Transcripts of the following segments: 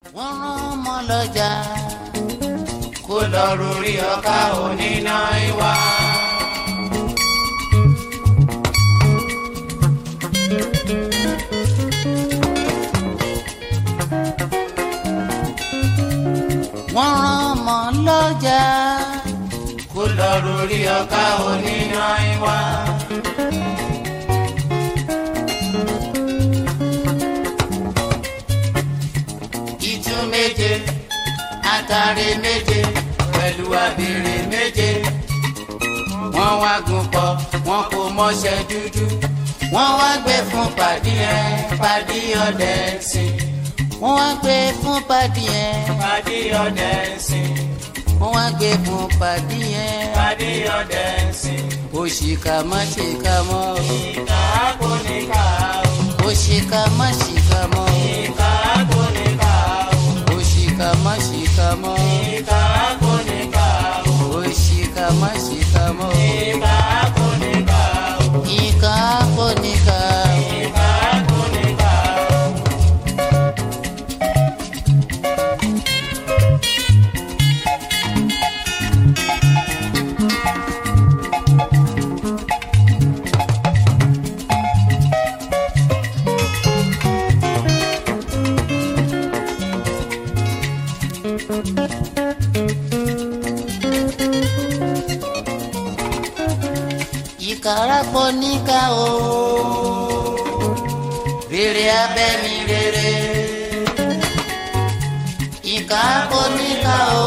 wọ́n rán ọmọ lọ́jà kó lọ rórí ọkà oníná ìwà. wọ́n rán ọmọ lọ́jà kó lọ rórí ọkà oníná ìwà. ìtú méje àtàrí méje pẹ̀lú abèrè méje. wọ́n wá gùn pọ̀ wọ́n kò mọṣẹ́ dúdú. wọ́n wá gbé fún pàdí ẹ̀ pàdí ọdẹ sìn. wọ́n wá gbé fún pàdí ẹ̀ pàdí ọdẹ sìn. wọ́n wá gbé fún pàdí ẹ̀ pàdí ọdẹ sìn. òṣìkà má ṣìkà mọ́ o. ìkà kò ní ká o. òṣìkà má ṣìkà mọ́ o. ìkà kò ní ká o. òṣìkà má ṣìkà mọ́ o. ìkà kò ní ká o. òṣìkà má ṣìkà mọ́ o. ìkà kò ní ká o. ìkà kò ní ká o. ìkà kò ní ká o. ìkàrà kò ní ká o. rere abẹ́mi rere. ìkà kò ní ká o.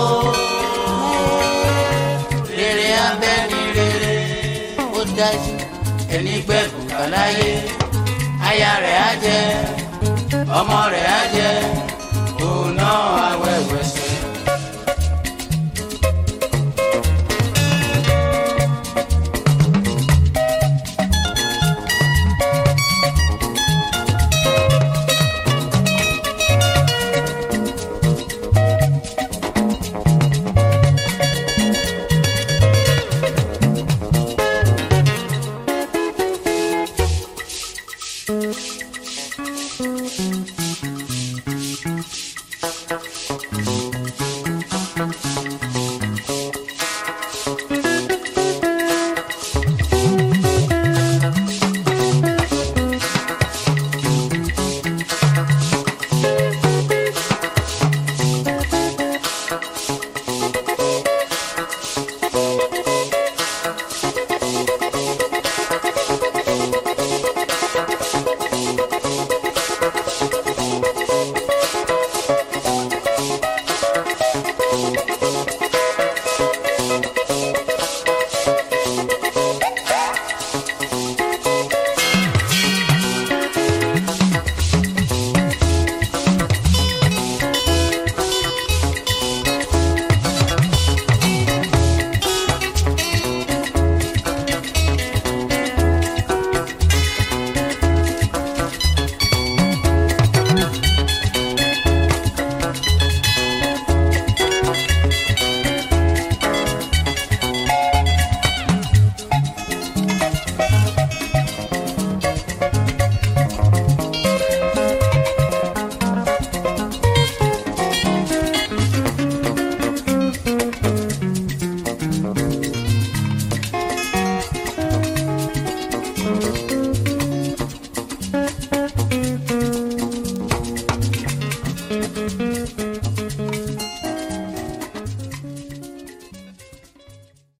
rere abẹ́mi rere. ó dájú ẹni gbẹ̀kú kàláyé. aya rẹ̀ á jẹ ọmọ rẹ̀ á jẹ òun náà awẹ́wẹ́ sẹ́.